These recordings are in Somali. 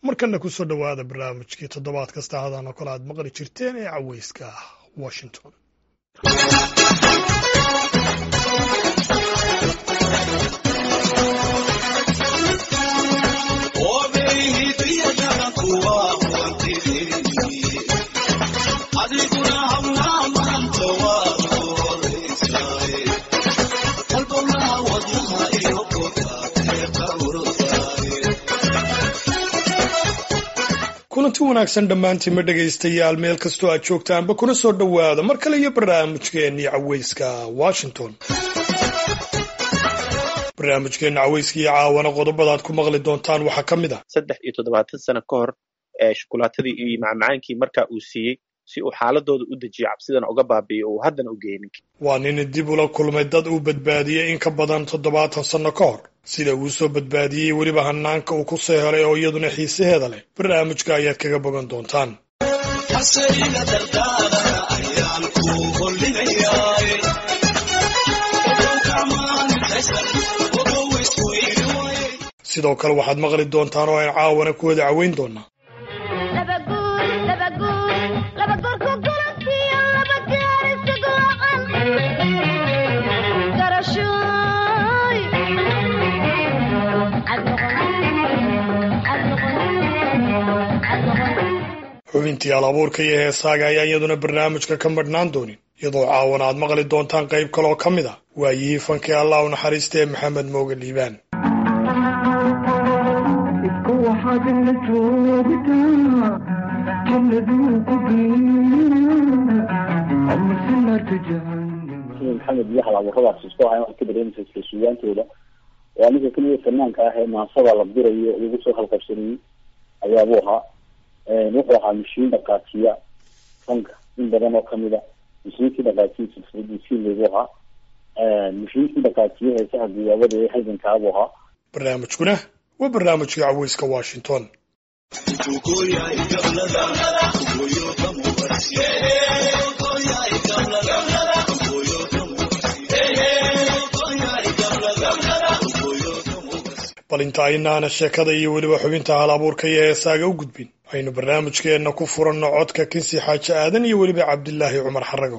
markana ku soo dhowaada barnaamijkii toddobaad kasta hadaan oo kale aad maqli jirteen ee caweyska washington kulanti wanaagsan dhammaantiinma dhegaystayaal meel kastoo aad joogtaanba kuna soo dhowaada mar kale iyo barnaamijkeennii caweyska washington barnaamijkeenna caweyska iyo caawana qodobadaad ku maqli doontaan waxaa ka mid ah saddex iyo toddobaatan sano ka hor ee shukulaatadii iyo macmacaankii markaa uu siiyey si uu xaaladooda u dejiyo cabsidana uga baabi'iyo uu haddana u geenin waa nin dib ula kulmay dad uu badbaadiyey in ka badan toddobaatan sanno ka hor sida uu soo badbaadiyey weliba hanaanka uu ku soo helay oo iyaduna xiisaheeda leh barnaamijka ayaad kaga bogan doontaan sidoo kale waxaad maqli doontaan oo aan caawana ku wada caweyn doonaa xubintii alabuurka iyo heesaaga ayaa iyaduna barnaamijka ka madhnaan doonin iyadoo caawan aad maqli doontaan qayb kaleoo ka mid a waayihii fankii allah u naxariista ee maxamed mooge liibaan maxamed iyo halabuuradaas isku hayan waxay ka dareemaysa isla suugaantooda waa ninka keliya fanaanka ah ee maasada la dirayo lagu soo halqabsanayey ayaabuu ahaa wuxuu ahaa mashiin dhaqaajiya fanka in badan oo kamida mashiinkii dhaqaajiya silsiladiisii lagu ahaa mashiinkii dhaqaajiya heesaha guyaabada ee halgankaabuu ahaa barnaamijkuna waa barnaamijkii caweyska washington bal inta aynaana sheekada iyo weliba xubinta hal abuurka iyo heesaaga u gudbin aynu barnaamijkeenna ku furanno codka kinsi xaaji aadan iyo weliba cabdilaahi cumar xarago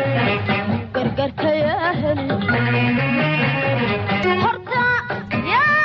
horta yaa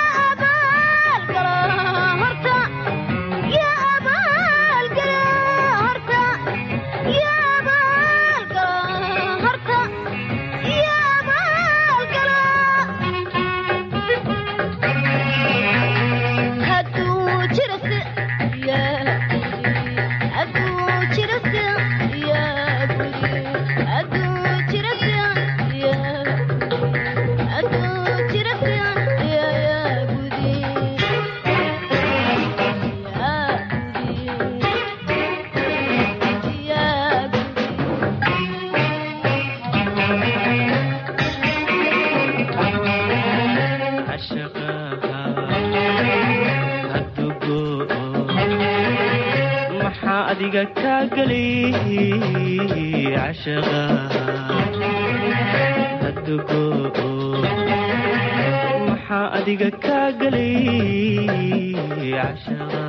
adiga kaa gelay cashaqa hadugo maxaa adiga kaa gelay cashaqa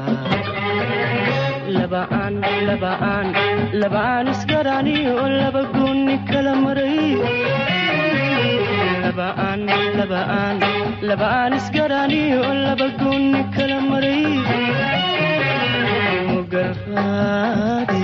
labaan labaan labaan isgaraniyo laba gooni kala maray labaan labaan labaan isgaraniyo laba gooni kala maray mugarqaadi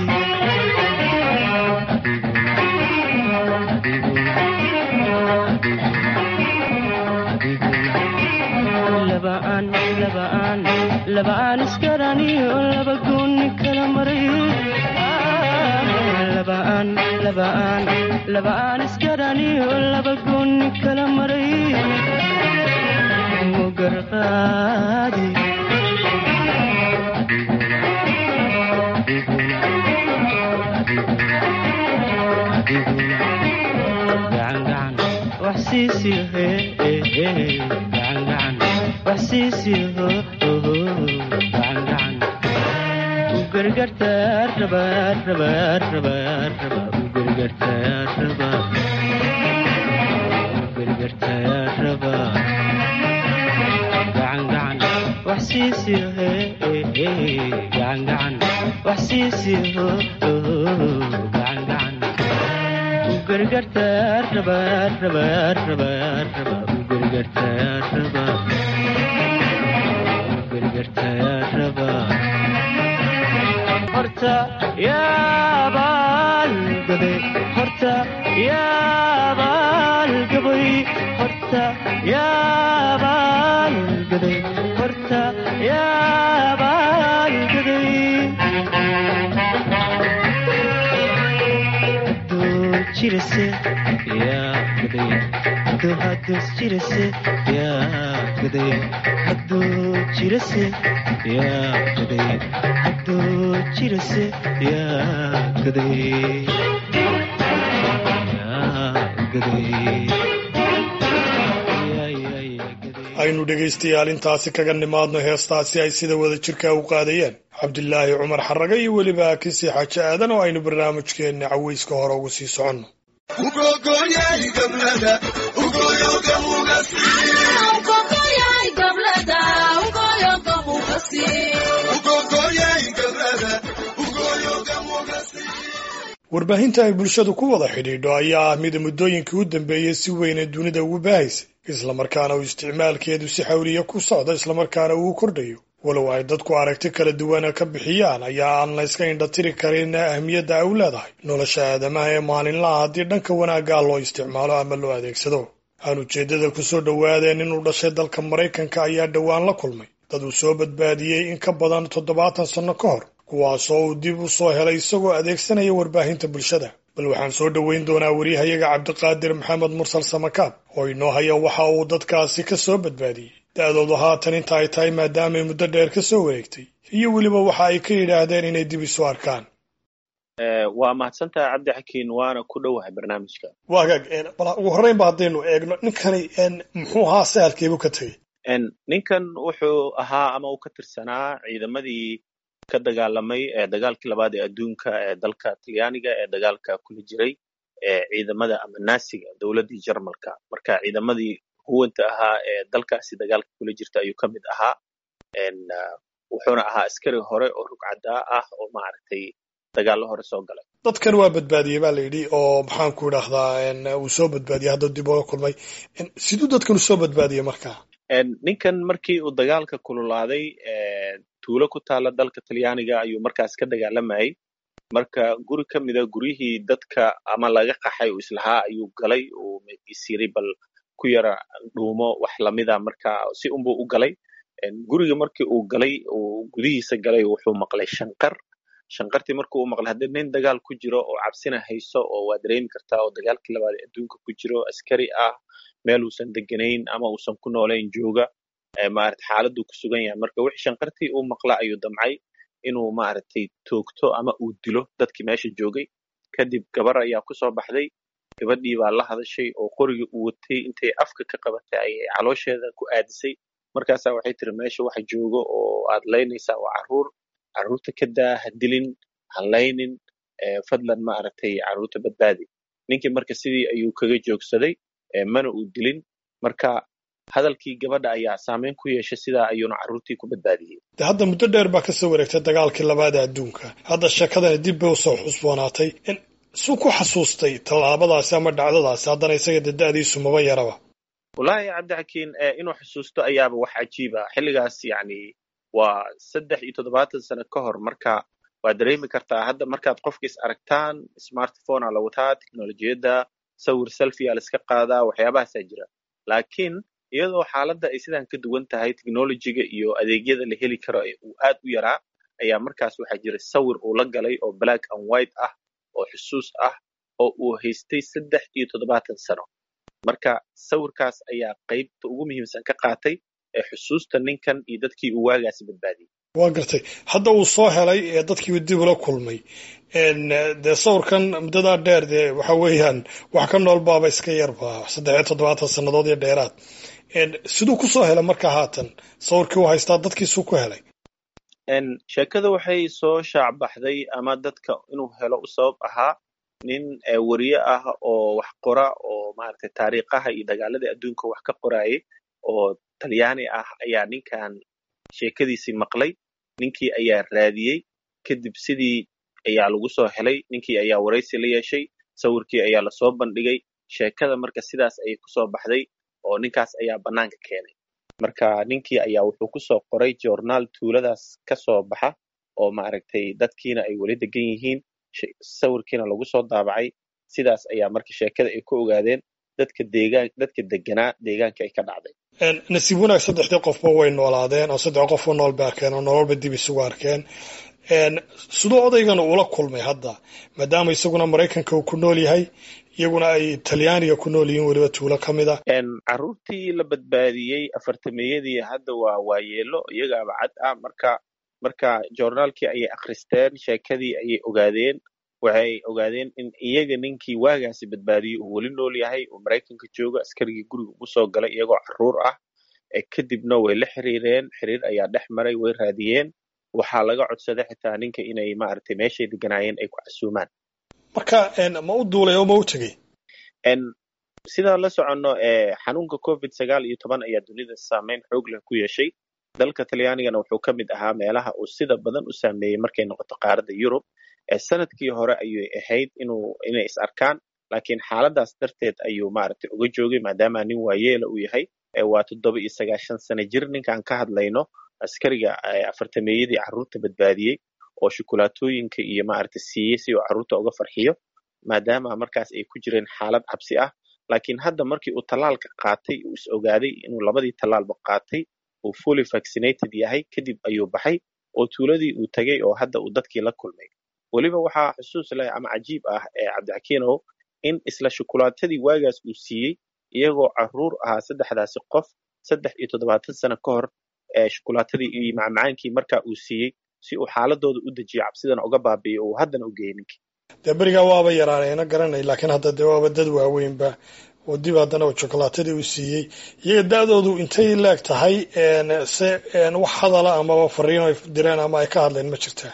labaan labaan labaan isgaraniyo laba gooni kala maray labaan labaan labaan isgaraniyo laba gooni kala maray mugarqaadi gacan gacan wax siisiyo hee gacan gacan wax siisiyo gacan gacan u gargartaar rabaa rabaa rabaa rabaa u gargartaar rabaa u gargartaar rabaa gacan gacan wax siisiyo hee gacan gacan wax siisiyo gacan gacan gargartaar rabaa rabaa rabaa rabaa u gargartaar rabaa u gargartaar rabaa horta yaabaal gaday horta yaabaal gabay horta yaabaal gaday horta yaabaal gaday jirase yaa gaday hadduu haddus jirase yaa gaday hadduu jirase yaa gaday hadduu jirase yaa gaday yaa gaday aynu dhegaystayaal intaasi kaga nimaadno heestaasi ay sida wada jirkaa u qaadayeen cabdilaahi cumar xarraga iyo weliba akisi xaaje aadan oo aynu barnaamijkeenna cawayska hore ugu sii soconno warbaahinta ay bulshadu ku wada xidhiidho ayaa ah mida muddooyinkii u dambeeyey si weynee dunida ugu baahaysay islamarkaana uu isticmaalkeedu si xawliya ku socdo islamarkaana uu kordhayo walow ay dadku aragti kala duwana ka bixiyaan ayaa aan la yska indhatiri karin ahmiyadda ay u leedahay nolosha aadamaha ee maalinlaha haddii dhanka wanaaggaa loo isticmaalo ama loo adeegsado aan ujeeddada ku soo dhowaadeen inuu dhashay dalka maraykanka ayaa dhowaan la kulmay dad uu soo badbaadiyey in ka badan toddobaatan sanno ka hor kuwaasoo uu dib u soo helay isagoo adeegsanaya warbaahinta bulshada bal waxaan soo dhoweyn doonaa wariyahayaga cabdiqaadir maxamed mursal samakaab oo inoo haya waxa uu dadkaasi ka soo badbaadiyey da-doodu haatan inta ay tahay maadaamay muddo dheer ka soo wareegtay iyo weliba waxa ay ka yidhaahdeen inay dib isu arkaan waa mahadsantaha cabdi xakiin waana ku dhowahay barnaamijka waagaag bal ugu horreyn ba haddaynu eegno ninkani muxuu ahaa sahalkeebu ka tegey ninkan wuxuu ahaa ama uu ka tirsanaa ciidamadii ka dagaalamay ee dagaalkii labaad ee adduunka ee dalka talyaaniga ee dagaalka kula jiray ee ciidamada ama naasiga dowladdii jarmalka marka ciidamadii huwanta ahaa ee dalkaasi dagaalka kula jirta ayuu ka mid ahaa wuxuuna ahaa askari hore oo rugcadaa ah oo maaragtay dagaallo hore soo galay dadkan waa badbaadiyey ba la yidhi oo maxaan ku idhaahdaa uu soo badbaadiyey hadda dib oga kulmay siduu dadkan u soo badbaadiyey markaa ninkan markii uu dagaalka kululaaday tuulo ku taala dalka talyaaniga ayuu markaas ka dagaalamayay marka guri ka mida guryihii dadka ama laga qaxay uu islahaa ayuu galay uu isiray bal ku yara dhuumo wax lamida marka si unbuu u galay guriga markii uu galay uu gudihiisa galay wuxuu maqlay shanqar shanqartii markii uu maqlay haddii nin dagaal ku jiro oo cabsina hayso oo waa dareemi kartaa oo dagaalkii labaad adduunka ku jiro askari ah meel uusan deganayn ama uusan ku noolayn jooga maarata xaaladuu ku sugan yahay marka wixii shanqartii uu maqla ayuu damcay inuu maaragtay toogto ama uu dilo dadkii meesha joogay kadib gabar ayaa kusoo baxday gabadhii baa la hadashay oo qorigii uu watay intay afka ka qabatay ayay caloosheeda ku aadisay markaasaa waxay tiri meesha waxa joogo oo aad laynaysaa waa carruur carruurta ka daa ha dilin hallaynin fadlan ma aragtay carruurta badbaadi ninkii marka sidii ayuu kaga joogsaday mana uu dilin marka hadalkii gabadha ayaa saameyn ku yeeshay sidaa ayuuna carruurtii ku badbaadiyey de hadda muddo dheer baa kasoo wareegtay dagaalkii labaada adduunka hadda sheekadani dib bay usoo xusboonaatay suu ku xasuustay tallaabadaasi ama dhacdadaasi haddana isaga de da'diisu maba yaraba wallaahi cabdixakiin inuu xusuusto ayaaba wax cajiiba xilligaas yacni waa saddex iyo toddobaatan sano ka hor marka waad dareemi kartaa hadda markaad qofka is aragtaan smartphonea la wataa teknolojiyadda sawir selfia la iska qaadaa waxyaabahaasaa jira laakiin iyadoo xaaladda ay sidan ka duwan tahay technolojiga iyo adeegyada la heli karo uu aad u yaraa ayaa markaas waxaa jira sawir uu la galay oo black and white ah oo xusuus ah oo uu haystay saddex iyo toddobaatan sano marka sawirkaas ayaa qaybta ugu muhiimsan ka qaatay ee xusuusta ninkan iyo dadkii uu waagaasi badbaadiyey waa gartay hadda uu soo helay ee dadkiiba dib ula kulmay dee sawirkan muddadaa dheer dee waxa weeyaan wax ka nool baaba iska yarba saddex iyo toddobaatan sannadood iyo dheeraad siduu ku soo helay marka haatan sawirkii uu haystaa dadkiisuu ku helay sheekada waxay soo shaacbaxday ama dadka inuu helo u sabab ahaa nin wariye ah oo wax qora oo maaragtay taariikhaha iyo dagaaladii adduunka wax ka qoraayay oo talyaani ah ayaa ninkan sheekadiisii maqlay ninkii ayaa raadiyey kadib sidii ayaa lagu soo helay ninkii ayaa waraysi la yeeshay sawirkii ayaa lasoo bandhigay sheekada marka sidaas ayay kusoo baxday oo ninkaas ayaa bannaanka keenay marka ninkii ayaa wuxuu kusoo qoray journaal tuuladaas ka soo baxa oo maaragtay dadkiina ay weli degan yihiin sawirkiina lagu soo daabacay sidaas ayaa marka sheekada ay ku ogaadeen dadka deegaan dadka deganaa deegaanka ay ka dhacday nasiib wanaag saddexdii qofba way noolaadeen oo saddex qofba nool ba arkeen oo nololba dib isugu arkeen siduu odaygana ula kulmay hadda maadaama isaguna maraykanka uu ku nool yahay iyaguna ay talyaaniga ku nool yihiin weliba tuulo ka mid a carruurtii la badbaadiyey afartameyadii hadda waa waayeelo iyagaaba cad ah marka marka journaalkii ayay akhristeen sheekadii ayay ogaadeen waxay ogaadeen in iyaga ninkii waagaasi badbaadiyey uu weli nool yahay oo maraykanka joogo askarigii guriga ugu soo galay iyagoo carruur ah kadibna way la xiriireen xiriir ayaa dhex maray way raadiyeen waxaa laga codsaday xitaa ninka inay maaragtay meeshay deganaayeen ay ku casuumaan marka ma u duulay oo ma u tegey sidaan la soconno xanuunka covid sagaal iyo toban ayaa dunida saameyn xoog leh ku yeeshay dalka talyaanigana wuxuu ka mid ahaa meelaha uu sida badan u saameeyey markay noqoto qaaradda yurub sanadkii hore ayay ahayd inuu inay is arkaan laakiin xaaladaas darteed ayuu maaragtay uga joogay maadaama nin waayeela uu yahay waa toddoba iyo sagaashan sano jir ninkaan ka hadlayno askariga afartameeyadii carruurta badbaadiyey oo shukulaatooyinka iyo maaragtay siiyey si uu carruurta uga farxiyo maadaama markaas ay ku jireen xaalad cabsi ah laakiin hadda markii uu tallaalka qaatay uu is ogaaday inuu labadii tallaalba qaatay uu fully vaccinated yahay kadib ayuu baxay oo tuuladii uu tegey oo hadda uu dadkii la kulmay weliba waxaa xusuus leh ama cajiib ah ee cabdixakiinow in isla shukulaatadii waagaas uu siiyey iyagoo carruur ahaa saddexdaasi qof saddex iyo toddobaatan sano ka hor shukulaatadii iyo macmacaankii markaa uu siiyey si uu xaaladooda u dejiyo cabsidana uga baabi'iyo uu haddana u geeyey ninkii dee berigaa waaba yaraanayna garanay laakiin hadda dee waaba dad waaweynba oo dib haddana shukulaatadii uu siiyey iyaga da'doodu intay leeg tahay se wax hadala amaba fariin ay direen ama ay ka hadleen ma jirtaa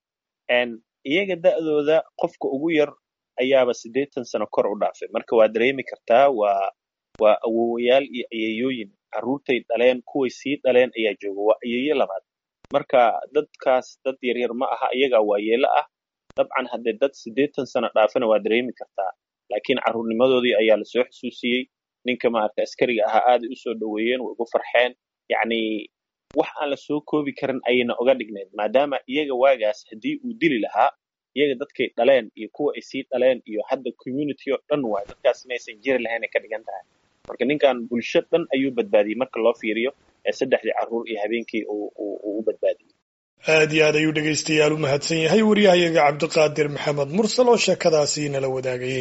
iyaga da'dooda qofka ugu yar ayaaba siddeetan sano kor u dhaafay marka waa dareemi kartaa waa waa awowayaal iyo ayeeyooyin carruurtay dhaleen kuway sii dhaleen ayaa jooga waa ayeeyo labaad marka dadkaas dad yaryar ma aha iyagaa waayeelo ah dabcan haddee dad siddeetan sano dhaafana waa dareemi kartaa laakiin carruurnimadoodii ayaa lasoo xusuusiyey ninka maaragta askariga ahaa aaday usoo dhoweeyeen way ugu farxeen yacni wax aan la soo koobi karin ayayna oga dhignayd maadaama iyaga waagaas haddii uu dili lahaa iyaga dadkay dhaleen iyo kuwa ay sii dhaleen iyo hadda community oo dhan waay dadkaas inaysan jiri lahayn ay ka dhigan tahay marka ninkan bulsho dhan ayuu badbaadiyey marka loo fiiriyo ee saddexdii carruur iyo habeenkii uu u badbaadiyey aad iyo aad ayuu dhegaystayaal u mahadsan yahay waryahayaga cabdiqaadir maxamed mursal oo sheekadaasi nala wadaagayey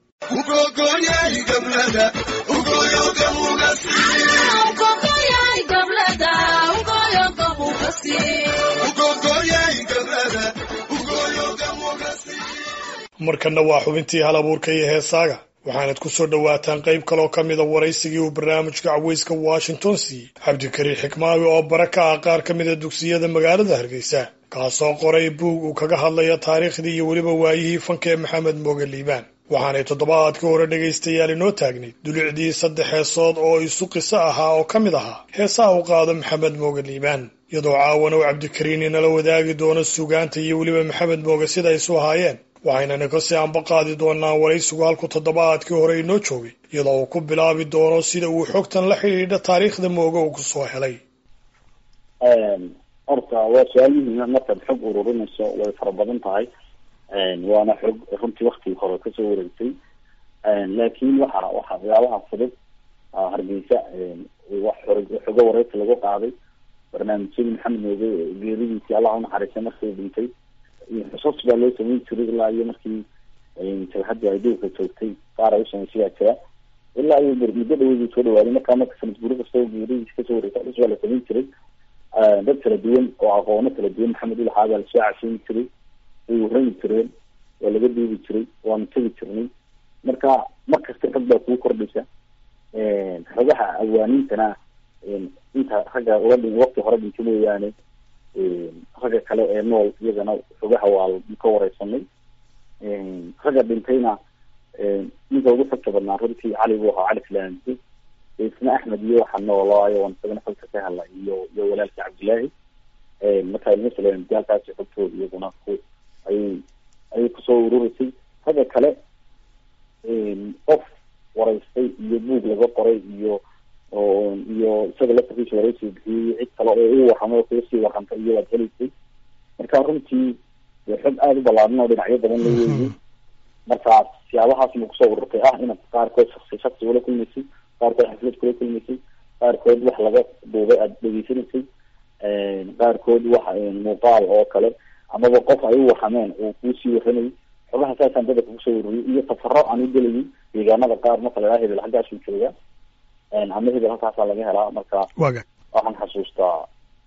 markanna waa xubintii hal abuurka iyo heesaaga waxaanad ku soo dhowaataan qayb kaloo ka mida waraysigii uu barnaamijka caweyska washington siiyey cabdikariin xikmaawi oo bara ka ah qaar ka mida dugsiyada magaalada hargeysa kaasoo qoray buug uu kaga hadlaya taariikhdii iyo weliba waayihii fanka ee maxamed mooge liibaan waxaanay toddobaadkii hore dhegaystayaal inoo taagnayd dulicdii saddex heesood oo isu qiso ahaa oo ka mid ahaa heesaha u qaado maxamed mooge liibaan iyadoo caawan uu cabdikariin inala wadaagi doono sugaanta iyo weliba maxamed mooge sida isu ahaayeen waxaynana kasii anba qaadi doonaa waraysigu halku toddobaadkii hore inoo joogay iyadoo uu ku bilaabi doono sida uu xogtan la xidhiidha taariikhda mooge uu ku soo helay horta waa su-aal muhiima markaad xog ururinayso way fara badan tahay waana xog runtii waktigii hore kasoo wareegtay laakiin waxa waxa waxyaabaha fudud hargeysa wax xogo wareysi lagu qaaday barnaamijyadii maxamed mooge geeridiisii allah unaxariistay markii dhintay xusuus baa loo sameyn jiray ilaa iyo markii jabhadii ay dhowka joogtay qaar ay usameysay baa jira ilaa iyo muddo dhaweydii soo dhawaaday markaa marka sanad guri kasta oo geeridiisi kasoo wareegtay xus baa la sameyn jiray dad kala duwan oo aqoono kala duwan maxamed ulaxaa baa lasoo casheyn jiray way warami jireen waa laga duubi jiray waanu tegi jirnay marka mar kasta rag baa kuu kordhaysa xogaha awaaniintana inta ragga ula dhin wakti hore dhinta mooyaane ragga kale ee nool iyagana xogaha waa ka wareysanay ragga dhintayna ninka ugu xogta badnaa runtii cali buu ahaa cali filaansi isna axmed iyo waxa noolaayo waan isagana xogta ka hadla iyo iyo walaalkii cabdillaahi marka ilma saleem daalkaasi xogtooda iyaguna ku ayay ayay kusoo ururisay ragga kale qof wareystay iyo buug laga qoray iyo iyo isaga laftarkiisa wareysi bixiyey cid kale oo u warramay oo kaga sii warrantay iyo waad helaysay marka runtii xog aada u ballaadan oo dhinacyo badan la weeyey marka siyaabahaas ma kusoo ururtay ah inaad qaarkood shaksi shaksi ula kulmaysay qaarkood xaflad kula kulmaysay qaarkood wax laga duubay aada dhegeysanaysay qaarkood wax muuqaal oo kale amaba qof ay u warrameen uu kuusii warramayay xogaha saasaan dadka kusoo ururiyay iyo safaro aan u gelayay deegaanada qaar marka la hebel halkaasuu jooga ama hebel halkaasaa laga helaa marka waxaan xasuustaa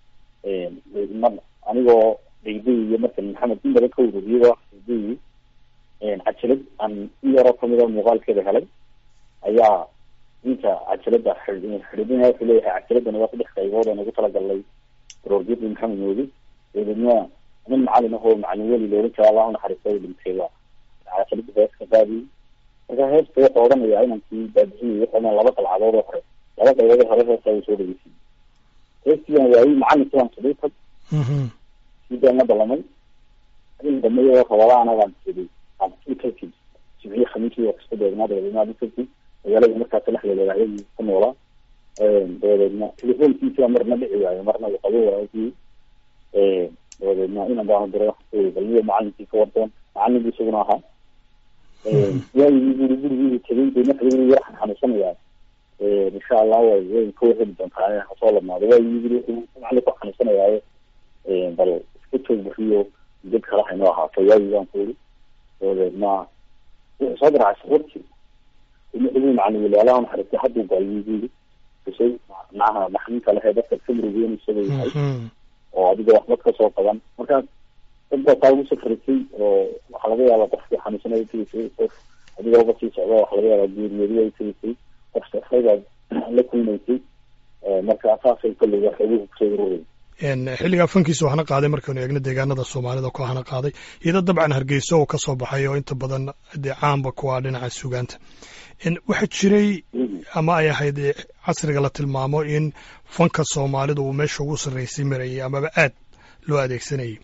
mar anigoo degdegaya markan maxamed in badan ka ururiyay waa degdegayay cajalad aan in yaroo kamida muuqaalkeeda helay ayaa ninka cajalada xidhidina wuxuu leeyahay cajaladana waa saddex qaybood aan ugu talagalnay roorjadii maxamed moodi dabeedna nin macalin ahoo macalin weli loolan jira allah unaxariista u dhintay waa cajalada hees ka qaadiyey marka heesta wuxuu odhanayaa inankii baabixiyay wuxuu laba qalcadood oo hore laba qaybood oo hore heesta uu soo dhageysay heestiian waayey macalinkii waan saday tag sidaan la dalamay in dambe iyadoo rabada anagaan saday aadkatid jimciye khamiisii waa kasta deegnaa dabadeedna adikatid magaalada markaa salaxdeeda waahyadii ku noolaa dabadeedna telefoonkiisa marna dhici waayo marna uu qabo waraagii dabadeedna inan baanu diray balmiyo macalinkii ka wardoon macalinkii isaguna ahaa waayigii guri gurigii tegay de marka guri yar xanuunsanayaa insha allah way way ka warheli doontaa hasoo ladnaado waayigii guri macalinku xanuunsanayaayo bal iska joog bariyo dad kale haynoo ahaato waayigaan ku iri dabadeedna wuxuu soo garaacay safartii wuxuu macalin weli alaha naxariistay hadduu gaayuu yiri kusay macnaha maxninka lehe dadka kamrigeyn isaga yahay oo adiga waxba kasoo qaban marka dad baa taa ugu safarisay oo waxaa laga yaabaa qofkii xanuunsanaya tegisay qof adiga uga sii socda waxaa laga yaabaa geeriyooday ay tegisay qof safraybaad la kulmaysay marka saasay kolley waa xoguhu kusoo ururayay xilligaa fankiisa waxna qaaday markaynu eegno deegaanada soomaalida ku hana qaaday iyadoo dabcan hargeysa oo ka soo baxay oo inta badan dee caamba ku ah dhinaca sugaanta waxaa jiray ama ay ahayd casriga la tilmaamo in fanka soomaalida uu meesha ugu sarreysay marayay amaba aad loo adeegsanayay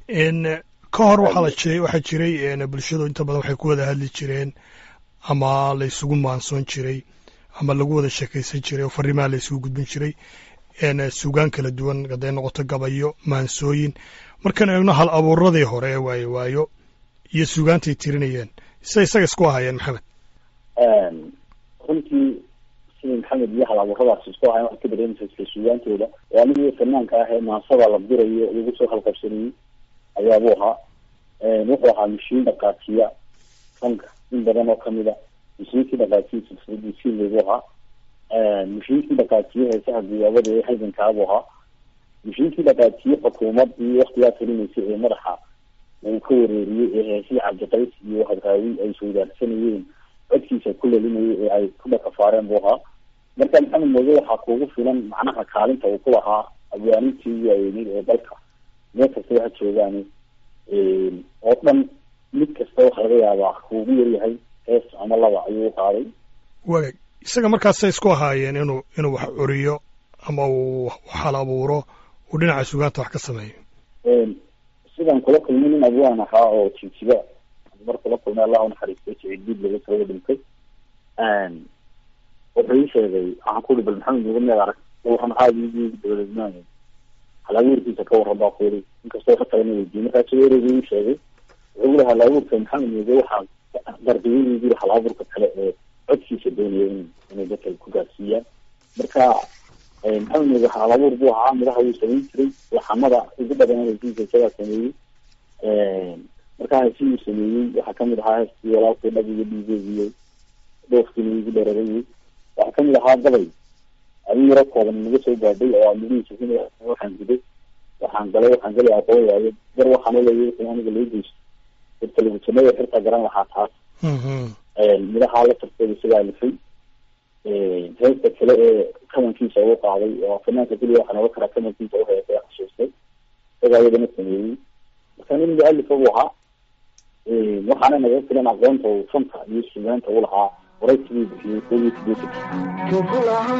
ka hor waxaa jiray bulshadu inta badan waxay ku wada hadli jireen ama la isugu maansoon jiray ama lagu wada sheekaysan jiray oo fariimaha la isugu gudbin jiray sugaan kala duwan haday noqoto gabayo maansooyin markaan eegno hal abuuradii hore ee waayo waayo iyo sugaantay tirinayeen sida isaga isku ahayeen maxamed runtii sidii maxamed iyo hal abuuradaas isku ahayen waxaad ka dareemaysa isla sugaantooda oo anigii fanaanka ah ee maansada la dirayo lagu soo halqabsanayey ayaabuu ahaa wuxuu ahaa mashiin dhaqaajiya fanka in badan oo kamid a mashiinkii dhaqaajiya silsiladiisiilagu ahaa mashiinkii dhaqaajiye heesaha guyaabada ee halgankaabuu ahaa mashiinkii dhaqaajiye xukuumadii waktigaa talinaysay ee madaxa uu ka wareeriyey ee heesihii cabdiqays iyo hadraawi ay sawdaarsanayeen codkiisa ku lelinayay ee ay ku dhakafaareen buu ahaa marka maxamed mooge waxaa kuugu filan macnaha kaalinta uu ku lahaa abwaanintii waaweynid ee dalka meel kasta waxa joogaan oo dhan mid kasta waxa laga yaabaa kuugu yaryahay hees ama laba ayuu u qaaday waagay isaga markaasay isku ahaayeen inuu inuu wax curiyo ama uu hal abuuro uu dhinaca sugaanta wax ka sameeyo sidaan kula kulmay nin abwaan ahaa oo jijiba mar kula kulmay allah unaxariistay siciid diid laga soo dhintay wuxuu ii sheegay waxaan ku uri bal maxamed nuga meed arag waxaan aada dabadeedmaanay halabuurkiisa ka warran baa ku yiri inkastoo ka kalena weydiiyey markaasu ereyga ii sheegay wuxuu uri halabuurka maxamed nuga waxaa dardiyadii yiri halabuurka kale ee codkiisa doonaya in inay dadka ku gaarsiiyaan marka maxamed nuga halabuur buu ahaa midaha wuu samayn jiray laxamada ugu badan hesiisa isagaa sameeyey markaa hesi uu sameeyey waxaa kamid ahaa heestii walaalkii dhag iyo dhiigeediyo dhoofkiina igu dheerarayay waxaa kamid ahaa gabay adin yaro kooban naga soo gaadhay oo midhihiisa waxaan guday waxaan galay waxaan galay aqoon waayo gar waxaan uleeyay wixii aniga loo geysto telefishinada xirta garan lahaa taas midhaha la tarteeda isagaa lifay heesta kale ee kamankiisa uu qaaday oo fanaanka keliya waxaa noga karaa kamankiisa uheesa xasuustay isagaa iyadana sameeyey marka nin mualif buu ahaa waxaana naga filan aqoonta uu fanta iyo sugaanta u lahaa waraysigii bixiyey koobiyo sideetan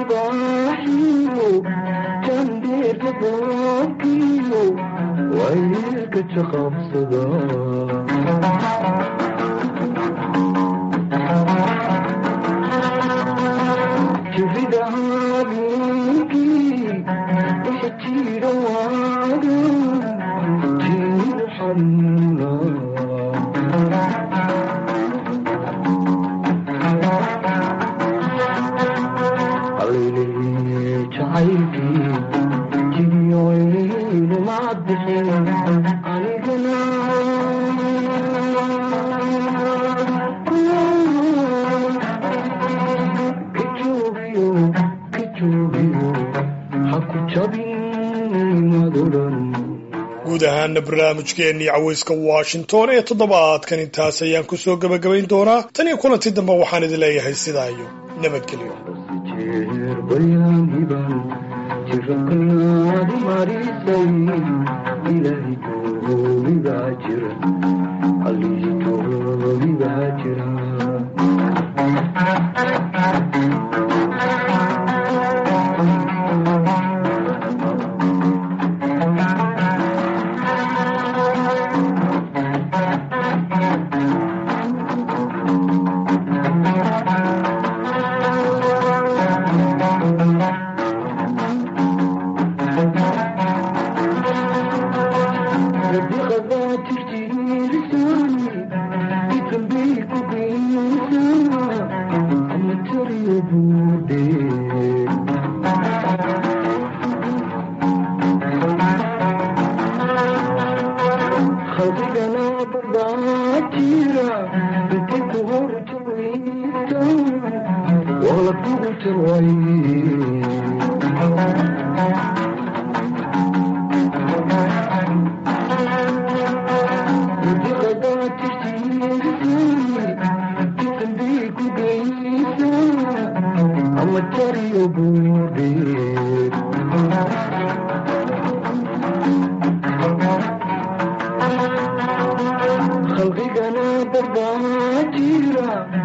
guud ahaana barnaamijkeennii caweyska washington ee toddobaadkan intaas ayaan ku soo gebagabayn doonaa tan iyo kulanti dambe waxaan idin leeyahay sidaa iyo nabadgelyo khalqigana barbaajira